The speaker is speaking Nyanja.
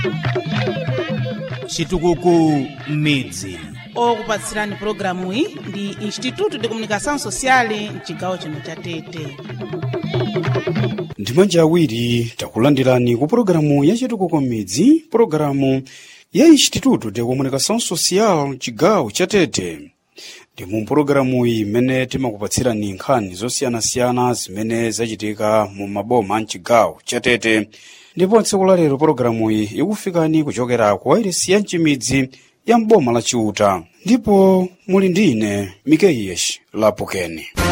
chitukuko m'midzi okupatsirani pulogalamu iyi ndi instituto de comunicação social mchigawo chino cha tete ndi manja awiri takulandirani ku pologalamu ya chitukuko m'midzi pologalamu ya instituto de comunicação social chigawo cha tete ndi mu pologalamu iyi imene timakupatsirani nkhani zosiyanasiyana zimene zachitika mu maboma mchigawo cha tete ndipo tsiku la lero pologalamu iyi ikufikani kuchokera ku wairesi ya mchimidzi ya mboma la chiuta ndipo muli ndi ine mikeiyesh lapokeni